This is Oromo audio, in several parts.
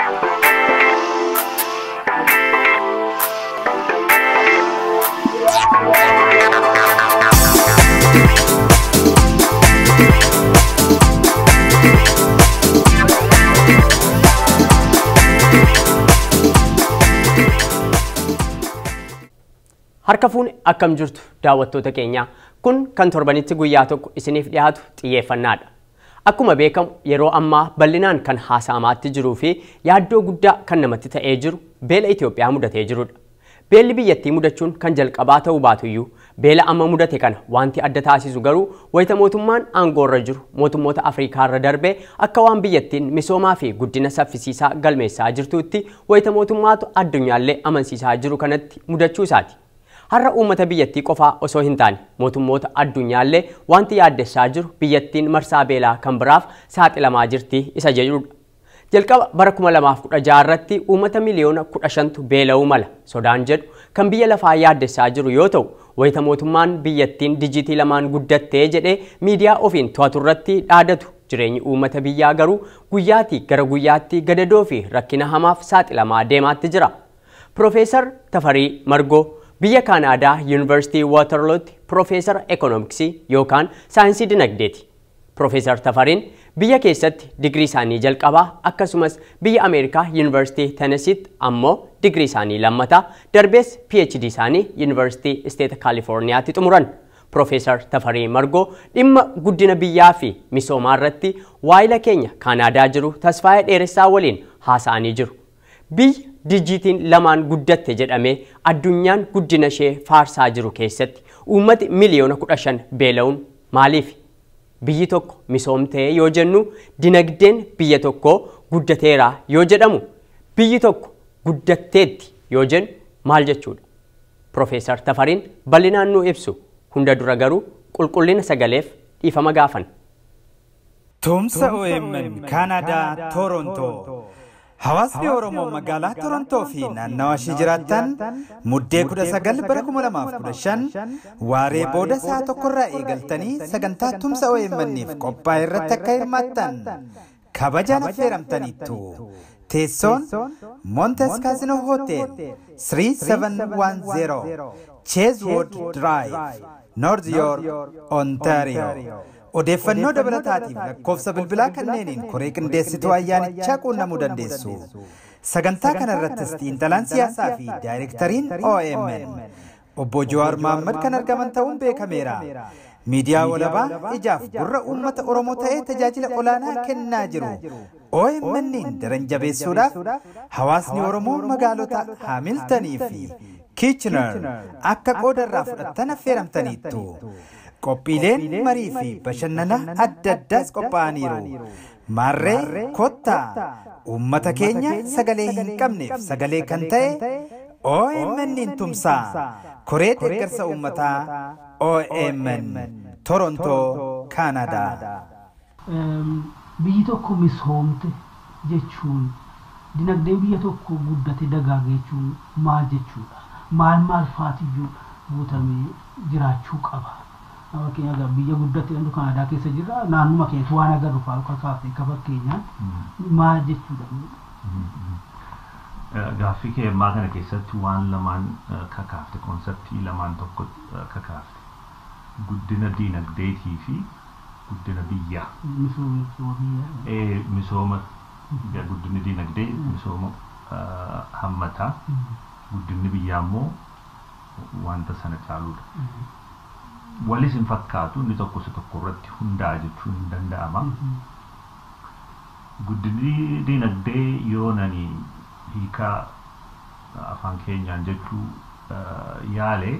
Harka fuune akkam jirtu daawwattoota keenya kun kan torbanitti guyyaa tokko isiniif dhiyaatu xiyyeeffannaadha. Akkuma beekamu yeroo ammaa bal'inaan kan haasa'amaatti jiruu fi yaaddoo guddaa kan namatti ta'ee jiru beela Itoophiyaa mudatee jirudha. Beelli biyyattii mudachuun kan jalqabaa ta'uu baatuyyuu beela amma mudate kana wanti adda taasisu garuu wayita mootummaan aangoorra jiru mootummoota Afriikaarra darbee akka waan biyyattiin misoomaa fi guddina saffisiisaa galmeessaa jirtuutti wayita mootummaatu addunyaallee amansiisaa jiru kanatti mudachuu isaati. Har'a uummata biyyattii qofaa osoo hin taane mootummoota addunyaallee wanti yaaddessaa jiru biyyattiin marsaa beelaa kan biraaf saaxilamaa jirti isa jedhudha. Jalqaba bara 2016 irratti uummata miliyoona 15tu beela'uu mala sodaan jedhu kan biyya lafaa yaaddessaa jiru yoo ta'u wayita mootummaan biyyattiin dijitii lamaan guddattee jedhee miidiyaa ofiin to'atu irratti dhaadatu jireenyi uummata biyyaa garuu guyyaatii gara guyyaatti gadadoo fi rakkina hamaaf saaxilamaa deemaatti jira. Profeesar Tafarii Margoo biyya kaanaadaa yuunivarsiitii waatarlootti piroofeesara ekoonoomiksii yookaan saayinsii dinagdeeti. Piroofeesar Tafariin biyya keessatti digrii isaanii jalqabaa akkasumas biyya Ameerikaa yuunivarsiitii Tenesiitti ammoo digrii isaanii lammataa darbees PhD isaanii yuunivarsiitii Isteeta Kaalifoorniyaatti xumuran. Piroofeesar Tafarii Margoo dhimma guddina biyyaa fi misoomaa irratti waayila keenya kaanaadaa jiru Tasfaayee Dheeressaa waliin haasa'anii jiru. Biyya dijitiin lamaan guddatte jedhamee addunyaan guddina ishee faarsaa jiru keessatti uummati miliyoona kudha shan beela'uun maaliif? Biyyi tokko misoomtee yoo jennu dinagdeen biyya tokkoo guddateera yoo jedhamu biyyi tokko guddatteetti yoo jennu maal jechuudha? Piroofeesar Tafariin bal'inaan nuu ibsu hunda dura garuu qulqullina sagaleef dhiifama gaafan. Tumsa OMN Kaanadaa Torontoo. Hawaasni Oromoo magaalaa Torontoo fi naannawa ishee jiraattan muddee kudha sagal bara kuma lamaaf kudha shan waaree booda sa'a tokkorraa eegaltanii sagantaa tumsa OMN'if qophaa'e irratti akka hirmaattan kabajaan affeeramtaniittu. Teessoon Montes Casino Hotel 3710 Chasewood Drive North York Ontario. Odeeffannoo dabalataatiif lakkoofsa bilbilaa kanneeniin koree qindeessituu ayyaanichaa quunnamuu dandeessu. Sagantaa kana irrattis xiinxalaan siyaasaa fi daayirektariin OMN obbo Jawaar Mahaammad kan argaman ta'uun beekameera. Miidiyaa walabaa ijaaf gurra uummata Oromoo ta'ee tajaajila olaanaa kennaa jiru. OMN'n daran jabeessuudhaaf hawaasni Oromoo magaalota Haamiltanii fi Kiichinar akka qooda irraa fudhattan affeeramtaniittu. Qophiileen marii fi bashannana adda addaas qophaa'aniiru. Maarree kottaa uummata keenya sagalee hin qabneef sagalee kan ta'e OMN tumsaa koree deeggarsa uummataa OMN Torontoo Kaanadaa. Biyyi tokko misoomte jechuun dinagdee biyya tokko guddate dagaage jechuun maal jechuudha? Maal maal faatiyyuu guutamee jiraachuu qaba? fakkeenyaaf egaa biyya guddatte jedhamtu Kanaadaa keessa jirra naannuma keessatti waan agarru fa'aa akka kaafte akka fakkeenyaan maal jechuudha. Gaaffii kee ammaa kana keessatti waan lamaan kakaafte konseptii lamaan tokko kakaafte guddina diinagdeetii fi guddina biyyaa. Misooma biyyaa. Misooma guddinni diinagdee misooma hammataa guddinni biyyaa immoo wanta sana caaluudha. walis hin fakkaatu inni tokko isa tokko irratti hundaa'a jechuun hin danda'ama. Guddinni diinagdee yoo nani hiikaa afaan keenyaan jechuu yaale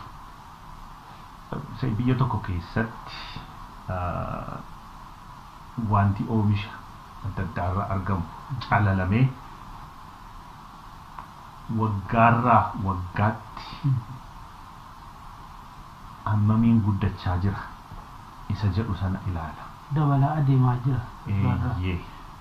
biyya tokko keessatti wanti oomisha adda addaarraa argamu calalamee waggaarraa waggaatti hammamiin guddachaa jira isa jedhu sana ilaala. Dabalaa adeemaa jira. Eeyyee.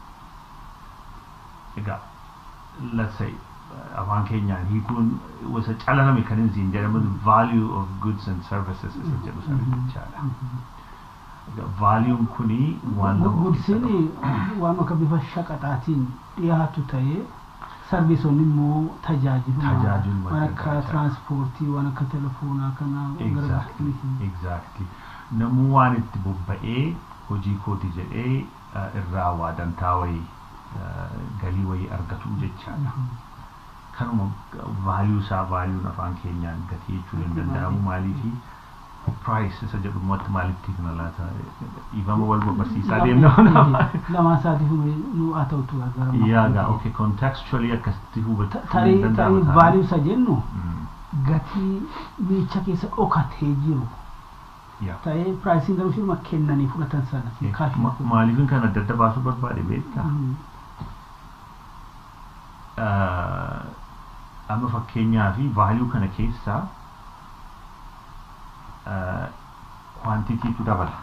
Egaa let's say afaan keenyaan hiikuun wasa calalame kan hin siin jedhamu value of goods and services isa jedhu sana jechaadha. Vaaliyuun kuni waan nama Guddisin waan akka bifa shaqaxaatiin dhiyaatu ta'ee sarbiisonni immoo tajaajiluma Tajaajiluma waan akka gargaara. tiraanspoortii waan akka telefoonaa kana Exactly, exactly. Namuu waan itti bobba'ee hojii kooti jedhee uh, irraa waa dantaa wayii uh, galii wayii argatu jechaadha. Kanuma vaaliyuu isaa vaaliyuun afaan keenyaan gatii jechuun hin danda'amu maaliifi price isa jedhumatti maalitti kana laata dhiifama wal barsiisaa deemna. Lamaan isaatiif nu haa ta'utu gargara. Yaagaa okay contextually akkasitti hubachuu Tarii hin tarii danda'ama. vaaliyuu isa jennu Mm, gatii miicha keessa dhokatee jiru yeah. ta'ee piraayisiin garuu ishuma kennanii fudhatan sana Ma- kaashii Maaliifin kan adda adda baasuu barbaade beektaa? Uh, amma fakkeenyaa fi vaaliyuu kana keessaa kwaantitiitu dabala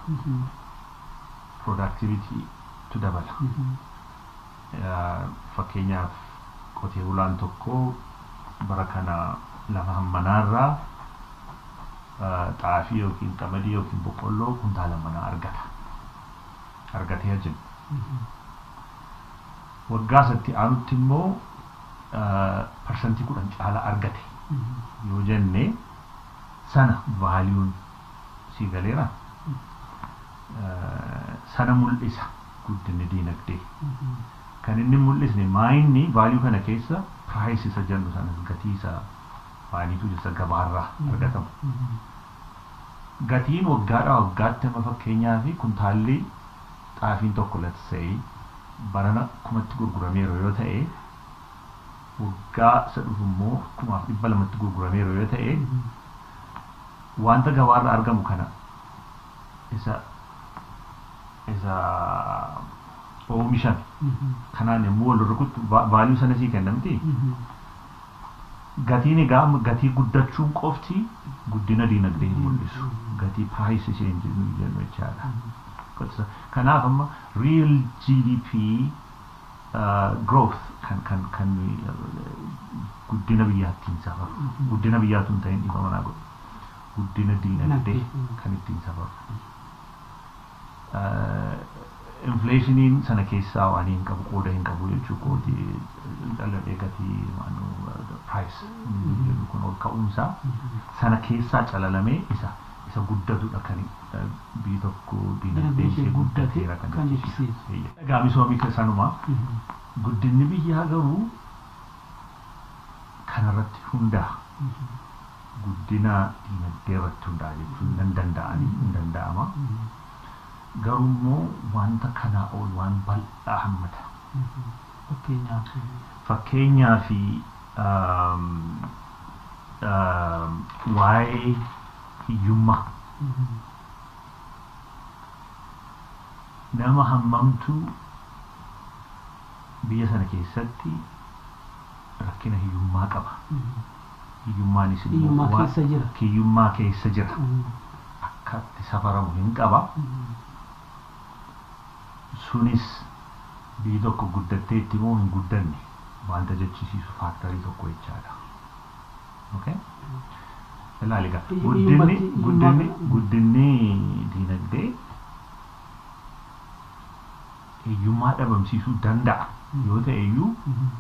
productivitytu dabala Uh, fakkeenyaaf qotee bulaan tokko bara kana lafa hammanaarraa uh, xaafii yookiin qamadii yookiin boqqolloo kuntaala manaa argata argatee jenna waggaa satti aanutti immoo uh, parsantii kudhan caala argate yoo jenne sana vaaliyuun sii galeera Uh, sana mul'isa guddinni diinagdee kan inni mul'isne maayinni vaaliyuu kana keessa piraayis isa jennu sanas gatii isa maaliitu isa gabaarraa argatamu gatiin waggaadhaa waggaatti amma fakkeenyaa fi kuntaalli xaafiin tokko latsa'ee barana kumatti gurgurameeru yoo ta'e waggaa isa dhufu immoo kumaaf dhibba lamatti gurgurameeru yoo ta'e wanta gabaarraa argamu kana isa isa oomishan kanaan yommuu wal rukutu vaaliyuu sana sii kennamti gatiin egaa amma gatii guddachuun qofti guddina diinagdee hin mul'isu gatii piraayis isheen jennu jechaadha kanaaf amma real gdp uh, growth kan kan kan uh, guddina biyyaattiin safaru guddina biyyaatu hin ta'in dhiifa manaa godhu guddina diinagdee kan ittiin safaru uh, infleeshiniin sana keessaa waan hin qabu qooda hin qabu jechuu kooti dhaladhee gatii price jedhu kun ol ka'uunsaa sana keessaa calalamee isa isa guddatudha kan biyyi tokko diinagdee ishee guddateera kan jechisiisu. Egaa misoomii sanuma guddinni biyyaa garuu kanarratti hundaa'a. Guddina diinagdee irratti hundaa'a jechuun nan danda'anii hin danda'ama. garuu immoo wanta kanaa ol waan bal'aa hammata. Fakkeenyaa fi waa'ee hiyyummaa. Nama hammamtu biyya sana keessatti rakkina hiyyummaa qaba. Hiyyummaanis Hiyyummaa keessa jira. hiyyummaa keessa jira. Akka itti safaramu hin qaba. sunis biyyi tokko guddattee itti moo hin guddanne wanta jechisiisu faaktarii tokko jechaadha. Okay? Ilaali egaa guddinni guddinni guddinni diinagdee hiyyummaa dhabamsiisuu danda'a yoo ta'e iyyuu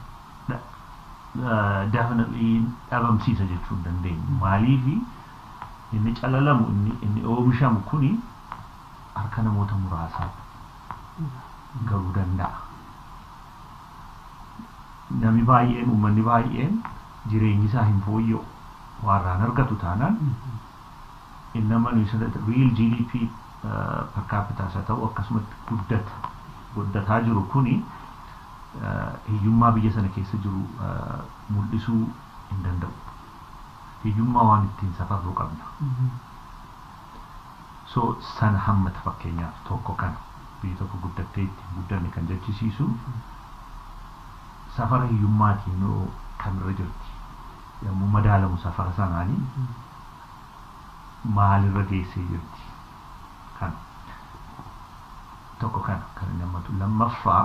definitely dhabamsiisa jechuu hin dandeenyu. Maaliifi inni calalamu inni inni oomishamu kuni harka namoota muraasaa garuu danda'a. Nami baay'een uummanni baay'een jireenyi isaa hin fooyya'u warraan argatu taanaan innama nuyi sadata real GDP per capita isa ta'u akkasumatti guddata guddataa jiru kuni hiyyummaa biyya sana keessa jiru mul'isuu hin danda'u. Hiyyummaa waan ittiin safarruu qabna. So sana hammata fakkeenyaaf tokko kana. biyyi tokko guddattee ittiin guddanne kan jechisiisu safara hiyyummaatiin yoo kamirra jirti yommuu madaalamu safara sanaanii maalirra geessee jirti kana tokko kana kan inni hammatu lammaffaa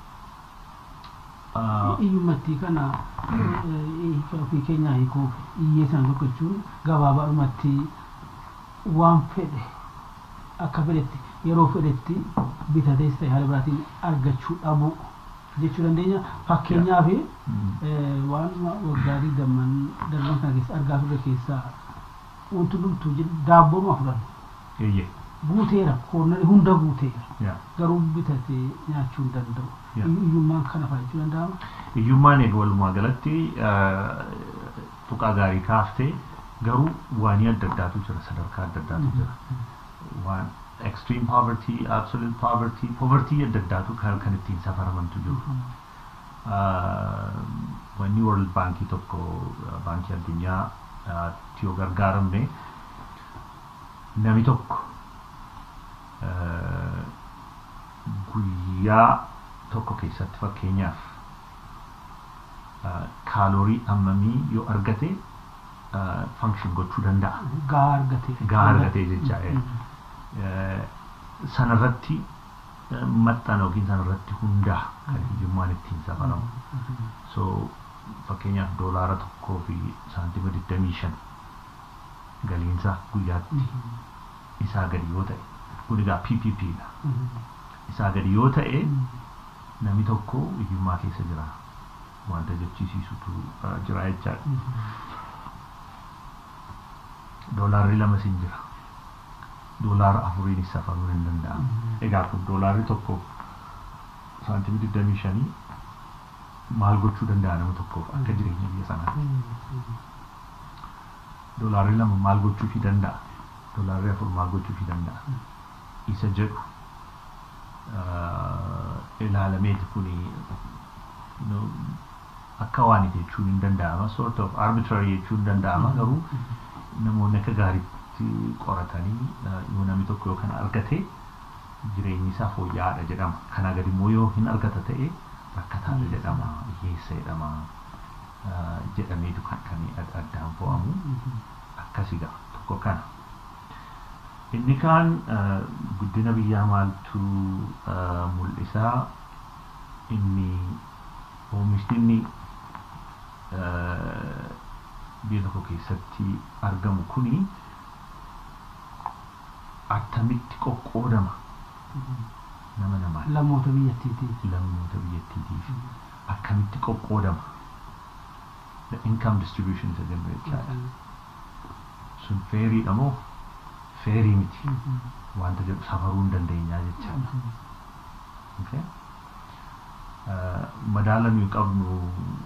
Hiyyummattii kana ofii keenyaa hiikuuf iyyee sana tokko jechuun gabaabaadhumatti waan fedhe akka fedhetti yeroo fedhetti bitatees ta'e haala biraatiin argachuu dhabuu jechuu dandeenya fakkeenyaaf Mm. waan waggaa digdamman darban kana keessa argaa turre keessaa wanti hundumtuu jira daabboon waa fudhannu Eeyyee. guuteera koornari hunda guuteera Yaa. garuu bitatee nyaachuu hin danda'u Yeah. hiyyummaan kana fa'aa jechuu danda'ama Hiyyummaan egaa walumaa galatti tuqaa gaarii kaaftee garuu waanii adda addaatu jira sadarkaa adda addaatu jira. Waan extreme poverty, absolute poverty, poverty adda addaatu kan kan ittiin safaramantu jiru. Wanni World Baankii tokko baankii addunyaa itti yoo gargaaramne nami tokko guyyaa tokko keessatti fakkeenyaaf kaaloorii hammamii yoo argate function gochuu danda'a. gahaa argatee Gahaa argatee jecha, eh. Sanarratti maxxana yookiin sanarratti hundaa kan hiyyummaan ittiin safaramu. So fakkeenyaaf doolaara tokkoo fi saantima 25 galiinsaa guyyaatti isaa gadi yoo ta'e kun egaa PPP dha. Isaa gadi yoo ta'e namni tokko hiyyummaa keessa jira. Wanta jechisiisutu uh, jira jechaadha. Doolaarri lama sin jira. Doolaara afuriin safaruun hin danda'amu. Egaa kun doolaarri tokko saantimii 25 maal gochuu danda'a nama tokkoof akka jireenya biyya sanaatti. Doolaarri lama maal gochuufii danda'a? Doolaarri afur maal gochuufii danda'a? Isa jedhu ilaalameeti kuni akka waan jechuun hin danda'ama. Sort of arbitrary jechuun hin danda'ama garuu namoonni akka gaariitti qoratanii yoo namni tokko yoo kana argate jireenyi isaa fooyya'aadha jedhama. Kanaa gadi immoo yoo hin argata ta'e rakkataadha jedhama. Hiyyeessa jedhama. jedhameetu kan kan addaan fo'amu akkasii ga'a tokko kana. Inni kaan guddina biyyaa maaltu mul'isaa inni oomishni inni biyya tokko keessatti argamu kuni attamitti qoqqoodama nama namaan lammoota biyyattiitiif lammoota biyyattiitiif akkamitti qoqqoodama the income distribution isa jennu jechaadha. Sun feeriidha moo feerii miti wanta jedhu safaruu hin dandeenyaa jechaadha. Okay? Madaala nuyi qabnu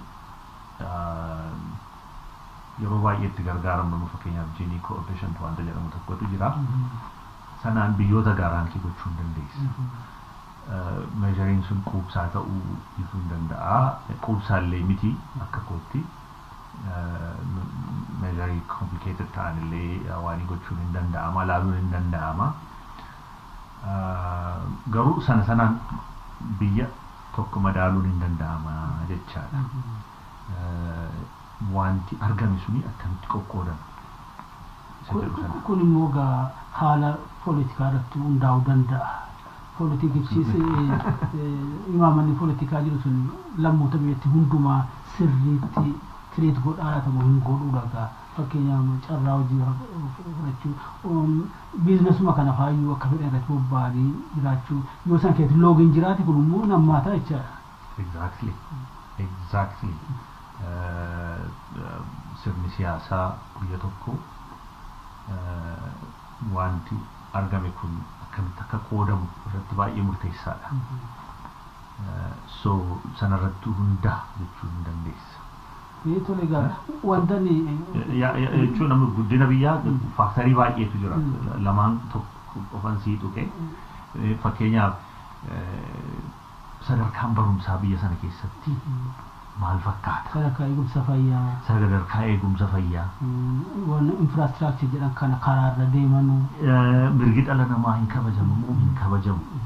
yeroo baay'ee itti gargaaramnu nu fakkeenyaaf Gini coefficient wanta jedhamu tokkotu jira. Sanaan biyyoota gaaraankii gochuu hin dandeessu. meeshaaleen sun quubsaa ta'uu dhiisuu hin danda'a. Quubsaallee miti akka kootti. meeshaalee complicated ta'an illee waan gochuun hin danda'ama laaluun hin danda'ama. Garuu sana sanaan biyya tokko madaaluun hin danda'ama jechaadha. Wanti argame suni akkamitti qoqqoodama. kun immoo gaa haala poolitikaa irratti hundaa'uu danda'a. Poolitikichis imaamanni poolitikaa jiru sun lammoota biyyatti hundumaa sirriitti tiriit godhaa ta'u hin godhuudha gaa fakkeenyaaf carraa hojii fudhachuu biizinasuma kana faayyuu akka fedhan irratti bobba'anii jiraachuu yoo san keessatti loogiin jiraate kun immoo nammaataa jechaadha. Exactly. Exactly. Sirni siyaasaa biyya tokko wanti argame kun akkamitti akka qoodamu irratti baay'ee murteessaadha. So sanarratti hundaa jechuu hin dandeessa. Tole egaa wanta ni Jechuun amma guddina biyyaa faaktarii baay'eetu jira. Lamaan tokko qofan sii tuqe. Fakkeenyaaf sadarkaan barumsaa biyya sana keessatti maal fakkaata? sadarkaa eegumsa fayyaa Sadarkaa eegumsa fayyaa. waan infraastiraakchar jedhan kana karaarra deemanuu mirgi dhala namaa hin kabajamu moo hin kabajamu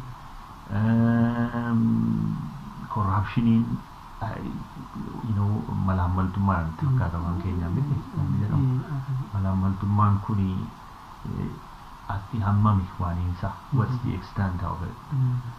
korraapshiniin you know malaammaltummaan itti fakkaatamaan keenya miti namni jedhamu malaammaltummaan kuni atti hammami waaniinsa what's the extent of it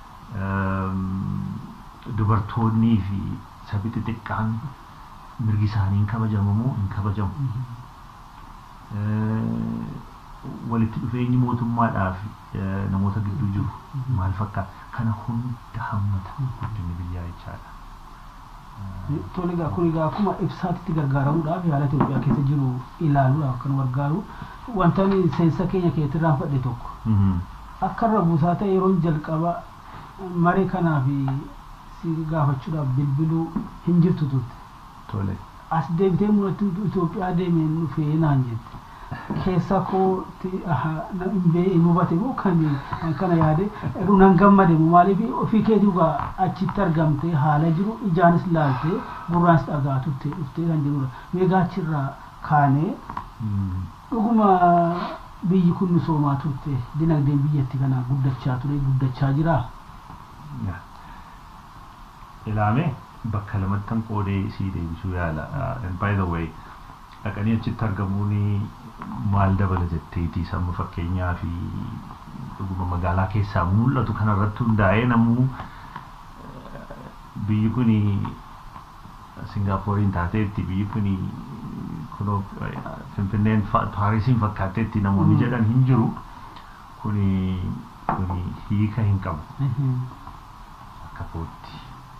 dubartoonnii fi sabi xixiqqaan mirgi isaanii hin kabajamu moo hin kabajamu walitti dhufeenyi mootummaadhaa fi eh, namoota gidduu jiru maal fakkaata kana hunda hammata guddinni biyyaa jechaadha. Tole egaa kun egaa akkuma ibsaatitti gargaaramuudhaaf haala Itoophiyaa keessa jiru ilaaluudhaaf kan gargaaru wanta ani seensa keenya keessatti irraanfadhe tokko Mhm. akka irra buusaa ta'e yeroon jalqaba maree kanaaf si gaafachuudhaaf bilbiluu hin jirtu turte. Tole. As deebitee mul'atti Itoophiyaa deemeen dhufee naan jette. Keessa kootti aha, na- hin bee- hin hubate moo kan kana yaade jedhu nan gammade moo maaliif ofii keetii egaa achitti argamtee haala jiru ijaanis laaltee gurraanis dhagaa turte dhuftee kan jirudha. Meegaa achirraa kaanee Mm. dhuguma biyyi kun misoomaa turte dinagdeen biyyatti kana guddachaa ture guddachaa jira. Yeah. Ilaame bakka lamattan qoodee sii deebisuu yaala. Uh, and by the way, dhaqanii achitti argamuun maal dabala jetteetii samma fakkeenyaa fi dhuguma magaalaa keessaa mul'atu kanarratti hundaa'ee namuu uh, biyyi kun Singaappooriin taateetti biyyi kun kunoo uh, Finfinneen fa- Paarisiin fakkaatteetti namoonni Mm. jedhan hin jiru. Kuni kuni hiika hin qabu. akka kootti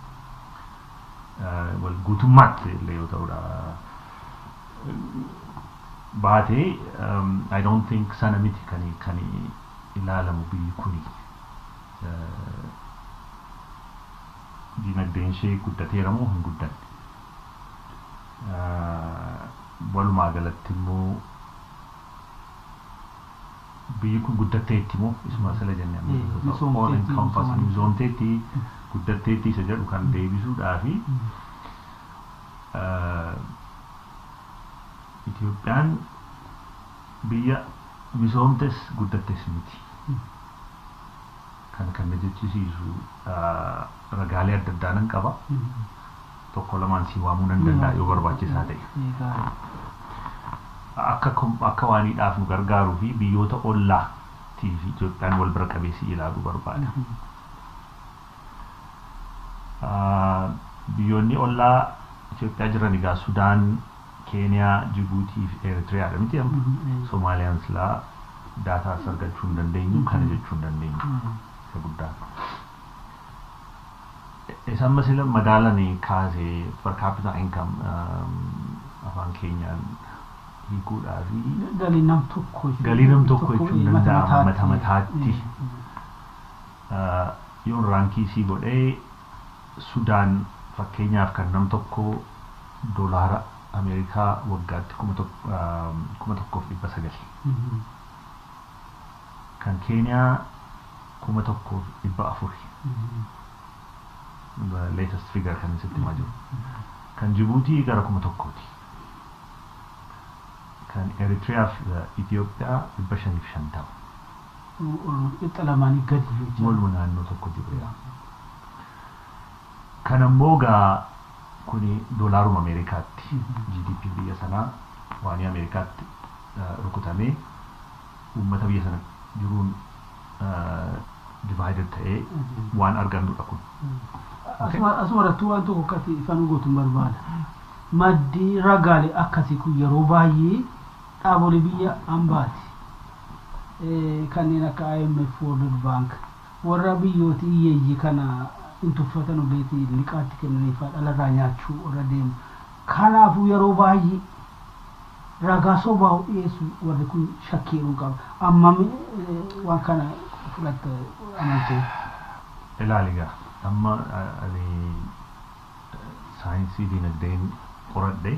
Eh, wal guutummaatti illee yoo ta'udha baatee um, I don't think sana miti kan kan ilaalamu biyyi kuni Eh, dinagdeen ishee guddateera moo hin guddanne Eh, walumaa galatti immoo biyyi kun guddatteetti moo isuma sala jennee amma Eh, all misoomteetti, encompassing misoomteetti. misoomteetti guddatteetti isa jedhu kan deebisuudhaa fi eh, Itoophiyaan biyya misoomtes guddattes miti. Kan kan na jechisiisu eh, ragaalee adda addaa nan qaba. Tokko lamaan si waamuu nan danda'a yoo barbaachisaa ta'e. Akka kom- akka waaniidhaaf nu gargaaruu fi biyyoota ollaatii fi Itoophiyaan wal bira qabeessi ilaaluu barbaada. Ah, biyyoonni ollaa Itoophiyaa jiran egaa Sudaan, Keeniyaa, Jibuutii fi Eritiriyaadha miti amma. Soomaaliyaan silaa daataa as argachuu hin dandeenyu kana jechuu hin dandeenyu isa guddaa. Isaan masila madaalanii kaasee per capita income um, afaan keenyaan hiikuudhaa fi Galii nam tokko jechuudha. Galii nam tokko jechuun eh, danda'ama, mata mata mataatti. uh, yoon raankii sii godhee Sudaan fakkeenyaaf kan nam tokko doolaara Ameerikaa waggaatti kuma tok- um, kuma tokkoof dhibba sagal. Kan Keeniyaa kuma tokkoof dhibba afuri. The latest figure kan isitti himaa jiru. Kan Jibuutii gara kuma tokkooti. Kan Eritiriyaa fi uh, Itoophiyaa dhibba shaniif shantama. Qixa lamaanii gadi jechuudha. Walumaa naannoo tokko jiruudha. Kan ammoo gaa kuni doolaaruma Ameerikaatti GDP biyya sanaa waan Ameerikaatti uh, rukutamee uummata biyya sana jiruun divided ta'ee waan argannudha kun. Asuma asuma irratti waan tokko akkati ifaan gootuun barbaada. Maddi ragaalee akkasii kun yeroo baay'ee dhaabolee biyya hambaati. Eh, Kanneen akka IMF World Bank warra biyyooti hiyyeeyyii kana hin tuffatan ogeetii liqaatti kennaniifaa dhalarraa nyaachuu warra deemu. Kanaafuu yeroo baay'ee ragaa sobaa dhiyeessu warri kun shakkiiruu qaba. Ammam eh, waan kana fudhatte amantee. Ilaali gaa amma uh, ani uh, saayinsii dinagdeen qoradhe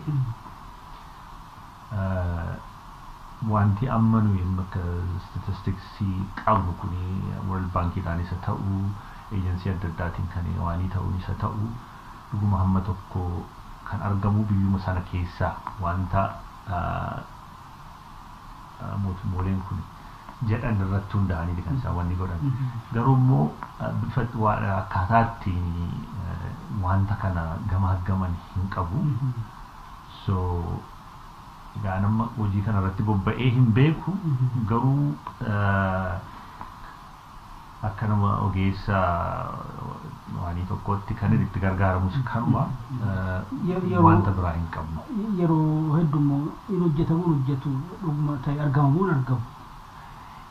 uh, wanti amma nuyi akka statistiksii qabnu kuni world bankiidhaan isa ta'u eejensii adda addaatiin kan waanii ta'uun isa ta'u dhuguma hamma tokko kan argamu biyyuma sana keessaa wanta uh, uh, mootummooleen kun jedhan irratti hundaa'anii kan isaan wanni godhan garuu immoo uh, bifa waa- akkaataa ittiin uh, wanta kana gamaaggaman hin qabu so egaa nama hojii kana irratti bobba'ee hin beeku garuu uh, akka nama ogeessa waanii tokkotti kan itti gargaaramus kanuma uh, Ye- yeroo- wanta biraa hin qabnu. yeroo heddummoo hin hojjetamuun hojjetu dhuguma ta'e argamamuun argamu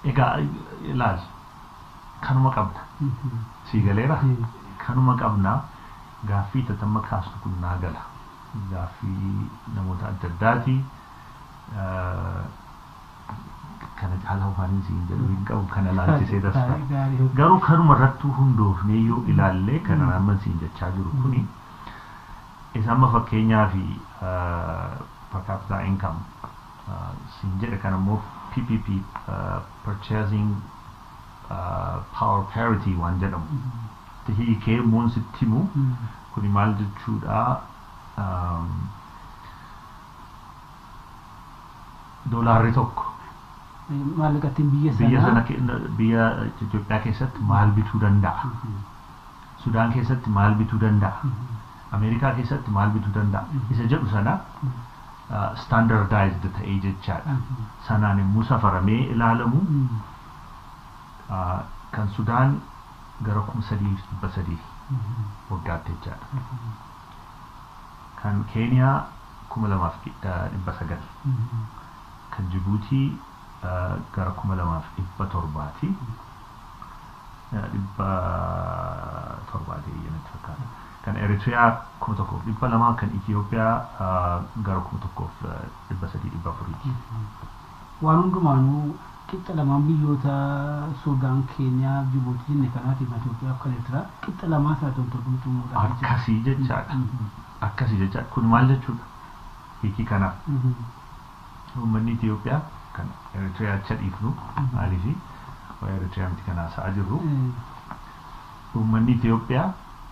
Egaa ilaal kanuma qabna. Sii galeera? Kanuma qabna gaaffii tatamma kaasnu kun naa gala. Gaaffii namoota adda addaati. Kana caalaa waan siin jedhu hin qabu kana laalchisee tasfa. Garuu kanuma irrattuu hundoofnee yoo ilaalle kana naamman siin jechaa jiru kuni isa amma fakkeenyaa fi per capita income siin jedhe kan ammoo PPP purchasing power parity waan jedhamu hiikee immoo sitti himu kuni maal jechuudha doolaarri tokko maallaqattiin biyya biyya sana sanaa ke- biyya Itoophiyaa keessatti maal bituu danda'a Sudaan keessatti maal bituu danda'a Ameerikaa keessatti maal bituu danda'a isa jedhu sana standardized ta'ee jechaadha sanaan immoo safaramee ilaalamu uh, kan Sudaan gara kuma sadii fi dhibba sadii waggaatti jechaadha kan Keeniyaa kuma lamaaf dhibba dhibba sagal kan Jibuutii uh, gara kuma lamaaf dhibba torbaati Uh, dhibba torbaati natti fakkaata kan Eritreyaa kuma tokkoof dhibba lamaa kan Itiyoophiyaa uh, gara kuma tokkoof uh, dhibba sadii dhibba afuriiti. waan hundumaanuu qixa lamaan biyyoota Suudaan, Keeniyaa, Jibuutii jenne kanaati Itoophiyaa fi kan Eertiraa qixa lamaa isaa tokko xumuudhaan Akkasii jechaadha. Akkasii jechaadha. Kun maal jechuudha? Hiikii kanaaf uummanni Itiyoophiyaa kan Eritreyaa acha dhiifnu maaliifi waa'ee Eritreyaa miti kan haasa'aa jirru uummanni Itiyoophiyaa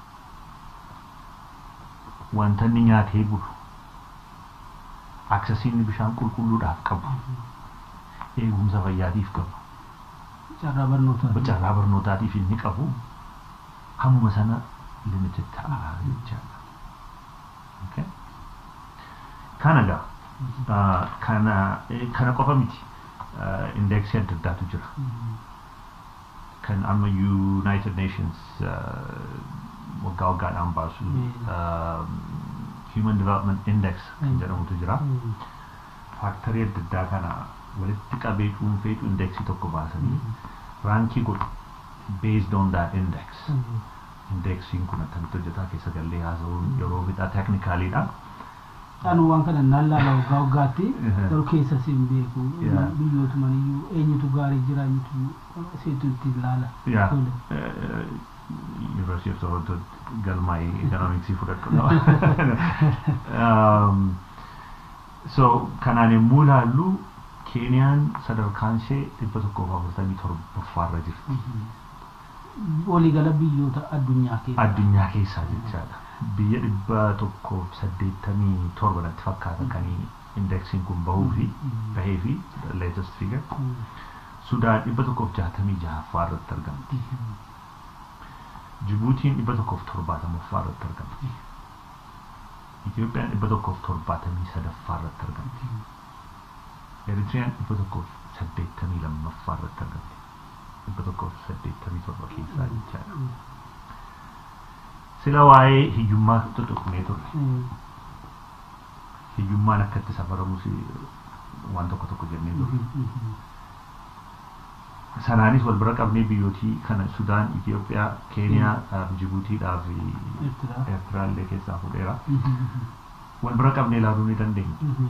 wanta inni nyaatee bulu aksesiin bishaan qulqulluudhaaf qabu eegumsa fayyaatiif qabu carraa barnootaa carraa barnootaatiif inni qabu hamuma sana limited ta'a jechaadha. Okay? Kana gaa uh, kana eh, kana qofa miti uh, indeeksii adda addaatu jira. Kan amma United Nations uh, waggaa waggaadhaan baasu um, Human Development Index kan jedhamutu jira. Faaktarii adda addaa kana walitti qabee cuunfeetu indeeksii tokko baasanii raankii godhu based on that index. Indeeksiin kun akkamitti hojjetaa keessa gallee haasa'uun yeroo bixaa teeknikaaliidha. Anu waan kana naan laala waggaa waggaatti Mhm. garuu keessa siin beeku Yeah. biyyootuma iyyuu eenyutu gaarii jira eenyutu seetu itti ilaala. Yeah. Tole. Uh, University of Toronto galmaa'ee economicsii fudhadhu. um, so kanaan yommuu ilaallu Keeniyaan sadarkaan ishee dhibba tokkoof afurtamii torbaffaarra jirti. Waliigala biyyoota addunyaa keessa. Addunyaa keessaa jechaadha. Biyya dhibba tokkoof saddeettamii torba natti fakkaata kan indeksiin kun bahuu fi bahee fi latest figure. Sudaan dhibba tokkoof jaatamii jahaffaa irratti argamti. Jibuutiin dhibba tokkoof torbaatamaffaa irratti argamti. Itoophiyaan dhibba tokkoof torbaatamii sadaffaa irratti argamti. Eritiriyaan dhibba tokkoof saddeettamii lammaffaa irratti argamti. Dhibba tokkoof saddeettamii torba keessaa jechaadha. Sila waa'ee hiyyummaa tuttuqnee turre. Hiyyummaan akka itti safaramus waan tokko tokko jennee turre. sanaanis wal bira qabnee biyyootii kana Sudaan, Itoophiyaa, Keeniyaa, Jibuutiidhaa fi Eertiraa. Eertiraa illee keessaa fudheera. Wal bira qabnee ilaaluu ni dandeenya.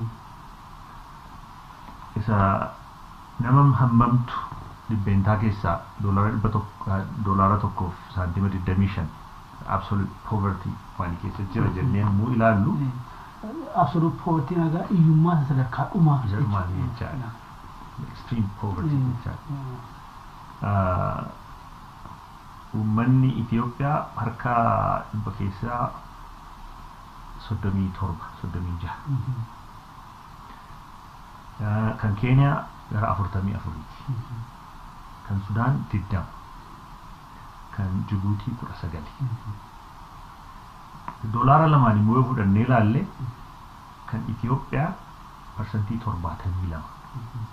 Isa nama hammamtu dhibbeentaa keessaa doolaara dhibba tokko doolaara tokkoof saantima digdamii shan absolute poverty waan keessa jira jennee immoo ilaallu Absolute poverty nagaa hiyyummaa isa sadarkaa dhumaa. Jedhumaa jechuudha. jechaadha. extreme poverty Mm. jechaadha. Ah, Uummanni Itoophiyaa harka dhibba keessaa soddomii torba soddomii jaha. Ah, Kan Keeniyaa gara afurtamii afuriiti. Kan Sudaan digdama. Kan Jibuutii kudha sagali. Doolaara lamaan immoo yoo fudhannee ilaalle kan Itoophiyaa parsantii torbaatamii lama.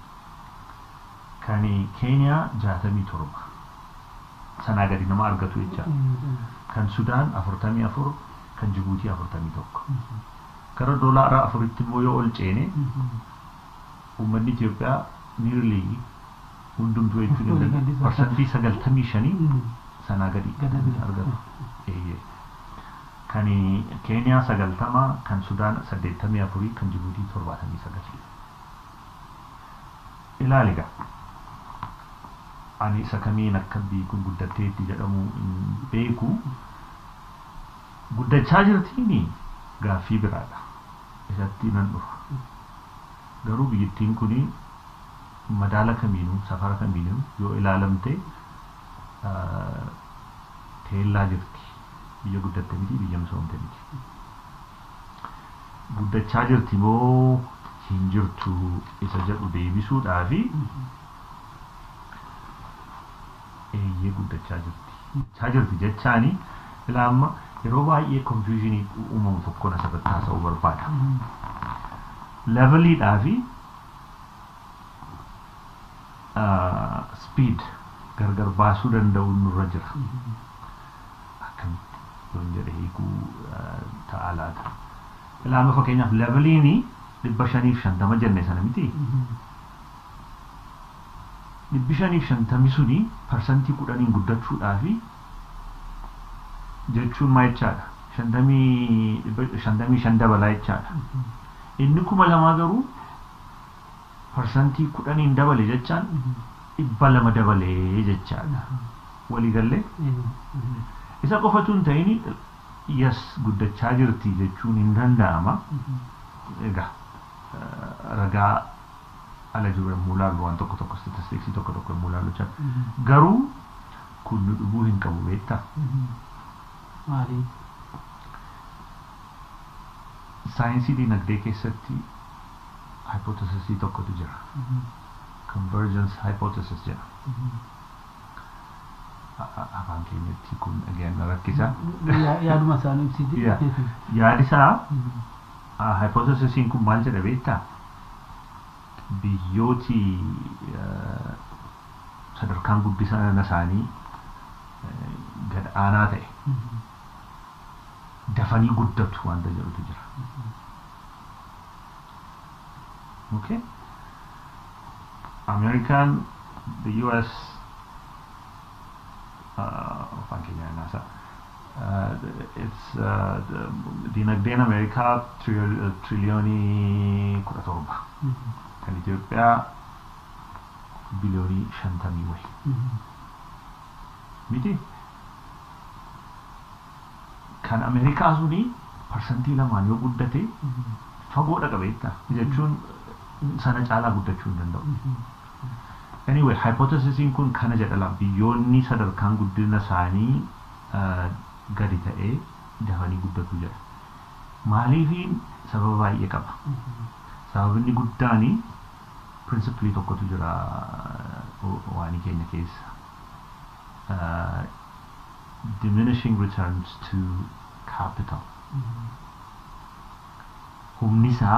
Kan Keeniyaa jaatamii torba. Sanaa gadi nama argatu jecha. Kan Sudaan afurtamii afur, kan Jibuutii afurtamii tokko. Gara doolaara afuritti immoo yoo ol ceene uummanni Itoophiyaa nearly hundumtuu jechuun hin Walii danda'amu. gadi parsantii sagaltamii shanii Mm. sanaa gadi Gadi argatu. Eeyyee. Kan Keeniyaa sagaltama, kan Sudaan saddeettamii afurii, kan Jibuutii torbaatamii sagal. Ilaali egaa. Ani isa kamiin akka biyyi kun guddatteetti jedhamu hin beeku. Guddachaa jirtiini gaaffii biraadha. Isatti nan dhufa. Garuu biyyattiin kuni madaala kamiinuu safara kamiinuu yoo ilaalamte ah, teellaa jirti. Biyya guddatte miti biyya misoomte miti. Guddachaa jirti moo hin jirtu isa jedhu deebisuudhaafi eeyyee guddachaa jirti. Guddachaa jirti jechaani ilaa amma yeroo baay'ee konfiyuuzhinii uumamu tokkoon asirratti haasa'uu barbaada. leveliidhaa fi speed gargar baasuu danda'u nurra jira. Akkamitti yoon jedhe hiikuu ta'a laata. Ilaama fakkeenyaaf leveliini dhibba shaniif shantama jenne sana miti. Dhibbi shaniif shantami suni parsantii kudhaniin guddachuudhaa fi jechuun maa jechaadha. Shantamii dhibba- shantamii shan dabalaa jechaadha. inni kuma lamaa garuu parsantii kudhaniin dabale jechaan dhibba lama dabalee jechaadha. Waliigallee isa qofatu hin ta'in yas guddachaa jirti jechuun hin danda'ama. Egaa eh, ragaa ala jiru yommuu ilaallu waan tokko tokko statistiksii tokko tokko yommuu ilaallu jecha garuu kun nu dhibuu hin qabu beektaa. Maali? Saayinsii dinagdee keessatti hypothesisii tokkotu jira. Convergence hypothesis jedha. A- a- Afaan keenyatti kun again na rakkisa. Ya- Yaaduma isaanii ibsiti. Yeah. Yaadisaa uh, hypothesisiin kun maal jedha beektaa? Biyyooti uh, sadarkaan guddina isaanii uh, gad aanaa ta'e dafanii guddatu wanta jedhutu jira. Okay? American, the US, uh, afaan keenya naasa. Uh, it's uh, the- dinagdeen Ameerikaa tril- triliyoonii kudha torba. Kan Itoophiyaa biliyoonii shantamii wayi. Miti? Kan Ameerikaa suni parsantii lamaan yoo guddate fagoodha qabeetta jechuun sana caalaa guddachuu hin danda'u. Anyway, hypothesisiin kun kana jedhala biyyoonni sadarkaan guddina isaanii uh, gadi ta'ee dafanii guddatu jedha. Maaliifiin sababa baay'ee qaba. Sababni guddaani pirinsipilii tokkotu jira uh, waanii keenya keessa. Uh, diminishing returns to capital. Humni isaa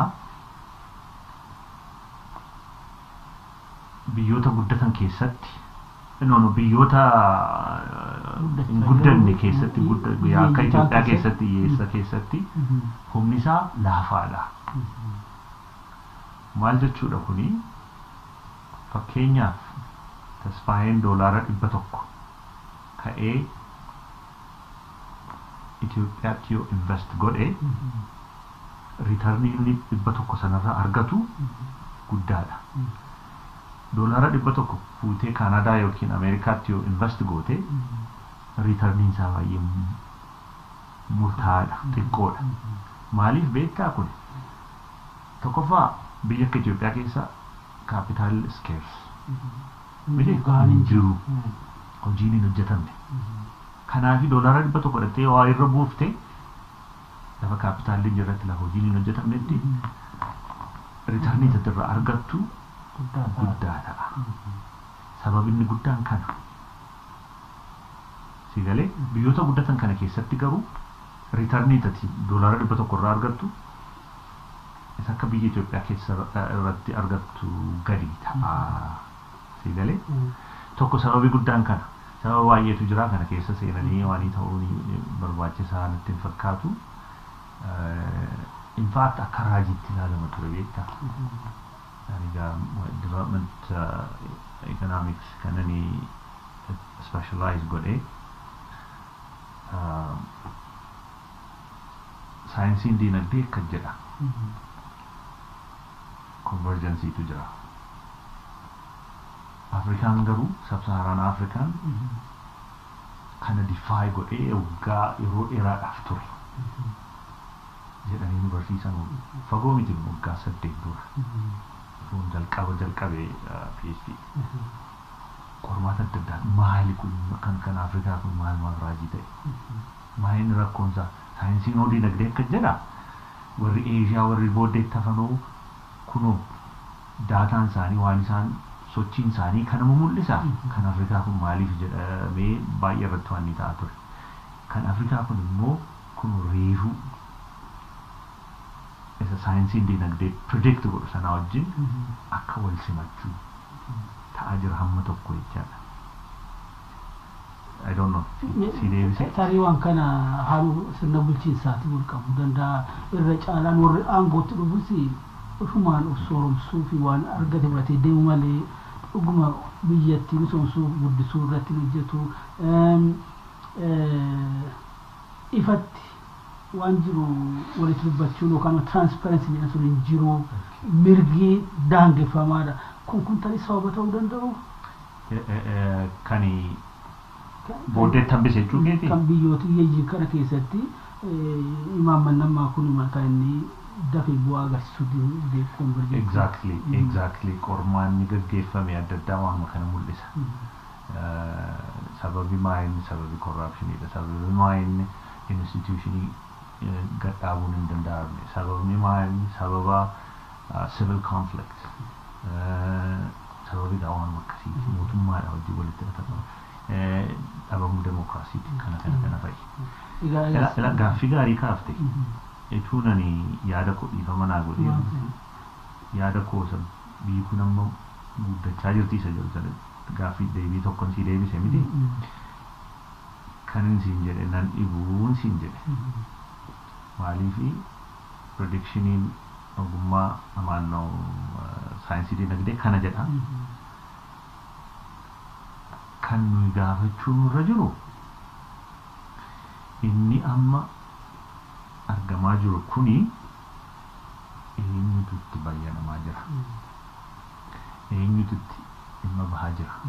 biyyoota guddatan keessatti no, no, biyyoota uh, hin guddanne keessatti gudda- akka Itoophiyaa keessatti hiyyeessa keessatti humni isaa laafaadha. Maal jechuudha kuni fakkeenyaaf tasfaayeen doolaara dhibba tokko ka'ee Itoophiyaatti yoo invest godhe riitarnii inni dhibba tokko sanarraa argatu guddaadha. Doolaara dhibba tokko fuutee Kaanadaa yookiin Ameerikaatti yoo invest goote riitarniin isaa baay'ee mu- murtaa'aadha, xiqqoodha. Maaliif beektaa kun? Tokkoffaa biyya akka Itoophiyaa keessa kaapitaal skeers miti hin jiru hojiin hin hojjetamne. Kanaafi doolaara dhibba tokko dhattee waa irra buufte lafa kaapitaalli hin jirretti lafa hojiin hin hojjetamnetti riitarnii irraa argattu guddaa ta'a. Sababni guddaan kana. Si galee biyyoota guddatan kana keessatti garuu riitarnii tati doolaara dhibba tokko irraa argattu isa akka biyya Itoophiyaa keessa irra- irratti argattu gadi ta'a. Si galee tokko sababii guddaan kana. Sababa baay'eetu jira kana keessa seenanii waanii ta'uu ni barbaachisaa natti hin fakkaatu. In fact akka raajiitti ilaalama ture beektaa. egaa development economics kan ani specialize godhee saayinsiin diinagdee akka jedha convergensiitu jira afrikaan garuu sabsaharaan afrikaan kana difaay godhee waggaa yeroo dheeraadhaaf ture jedhanii nu barsiisan fagoo miti waggaa saddeet dura yeroon jalqaba jalqabee PhD qormaata adda addaa maali kun kan kan Afrikaa kun maal maal raajii ta'e maaliin rakkoonsaa saayinsiin hoo diinagdee akka jedha warri Eeshiyaa warri booddeetti hafanoo kunoo daataan isaanii waan isaan sochiin isaanii kanama mul'isa kan Afrikaa kun maaliif jedhamee baay'ee irratti waan ni ta'a ture kan Afrikaa kun immoo kun reefuu isa saayinsiin diinagdee predict godhu sanaa wajjin akka wal simachuu ta'aa jira hamma tokko jechaadha. I don't know. Si deebise. Tarii waan kana haaluu sirna bulchiinsaati wal qabuu danda'a. Irra caalaan warri aangootti dhufus ofumaan of sooromsuu fi waan argate fudhatee deemu malee dhuguma biyyattii misoomsuu guddisuu irratti hojjetu. Ifatti waan jiru walitti dubbachuun yookaan tiraansparensi jedhan sun hin jiru mirgi daangeffamaadha. Kun kun tarii sababa ta'uu danda'u. Kani booddeetti hambise jechuu keeti? Kan biyyoota hiyyeeyyii kana keessatti imaamman namaa kun kan inni dafee bu'aa agarsiisuu beekuun barbaadu. Exactly, exactly. Qormaanni gaggeeffame adda addaa waanuma kana mul'isa. Sababi maayinni sababi korraapshiniidha. Sababi maayinni instituushinii gadhaabuun hin danda'amne. Sababni maayinni sababa civil conflict. Sababi waanuma akkasiiti. Mootummaadha hojii walitti hidhatamu. Dhabamuu demokiraasiiti. Kana kana kana fa'i. Gaaffii gaarii kaafte. Etuu nani yaada koo dhiifama naa godhee yaada koo isa biyyi kun amma guddachaa jirti isa jedhu sana gaaffii deebii tokkon si deebise miti. Kan siin jedhe nan dhibuun siin jedhe. Maaliifi predictioniin ogummaa amaannoo saayinsii dinagdee kana jedha. Kan nuyi gaafachuu nurra jiru inni amma argamaa jiru kuni eenyutu itti bayyanamaa jira eenyutu itti dhimma bahaa jira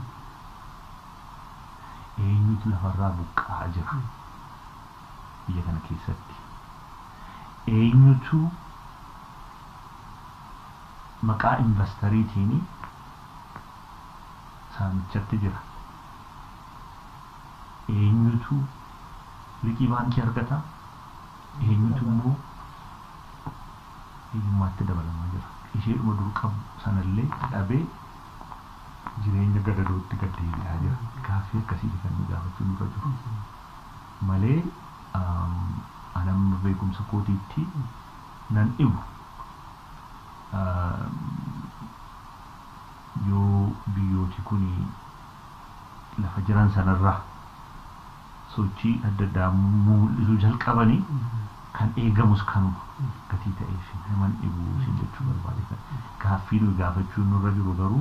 eenyutu lafarraa buqqa'aa jira biyya kana keessatti eenyutu maqaa investariitiin saamichatti jira eenyutu liqii baankii argata eenyutu immoo hiyyummaatti dabalamaa jira isheedhuma dur qabu sanallee dhabee jireenya gadadootti gad deebi'aa jira gaaffii akkasii kan nu gaafachuu nurra jiru malee anamma beekumsa kootiitti nan dhibu yoo biyyooti kun lafa jiran sanarraa sochii adda addaa mul'isuu jalqabanii kan eegamus kanuma gatii ta'eef naman dhibuu isin jechuu barbaade gaaffii nuyi gaafachuu nurra jiru garuu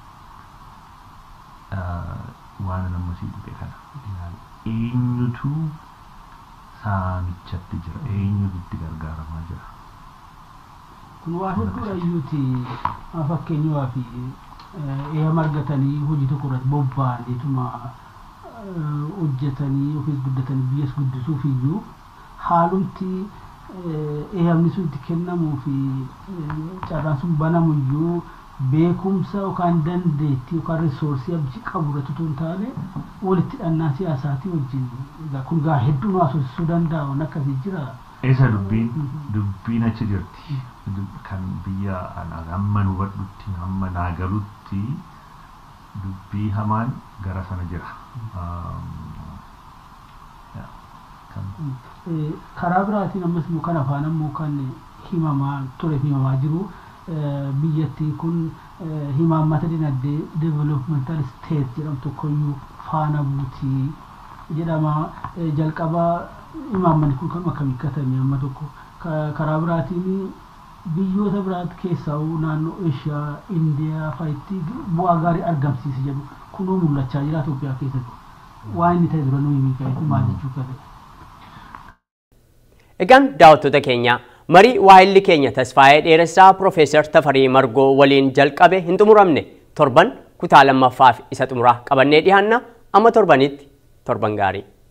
waan nama sii dhufe kana eenyutu saamichatti jira eenyutu itti gargaaramaa jira kun waa hedduudha iyyuuti fakkeenyaa fi eeyyama argatanii hojii tokko irratti bobba'aniituma hojjetanii ofiis guddatanii biyyas guddisuuf iyyuu haalumti eeyyamni sun itti kennamuu fi carraan sun banamu iyyuu beekumsa yookaan dandeettii yookaan risoorsii abbichi qabu irratti otoo hin taane walitti hidhannaa siyaasaatii wajjin kun gaa hedduu nu haasofsiisuu danda'a waan akkasii jira. Eessa dubbiin dubbiin achi jirti kan biyya hamma nu hubadhutti hamma naa galutti dubbii hamaan gara sana jira. karaa biraatiin ammas immoo kan afaan ammoo kan himamaa ture himamaa jiru biyyattiin kun himaammata dinagdee developmental state jedhamu tokkoyyuu faana buutii jedhama jalqaba imaammanni kun kan akkamii katame amma tokko karaa biraatiin biyyoota biraatti keessaa naannoo Eeshiyaa, Indiyaa fa'itti bu'aa gaarii argamsiisa jedhu kunuu mul'achaa jira Itoophiyaa keessatti. Waan inni ta'e dura nuyi miikaa'etu maal jechuu qabe. Egaan daawwattoota keenya marii waa'illi keenya tasfaa'ee dheeressaa Piroofeesar Tafarii Margoo waliin jalqabe hin xumuramne torban kutaa lammaffaaf isa xumuraa qabannee dhiyaanna amma torbanitti torban gaarii.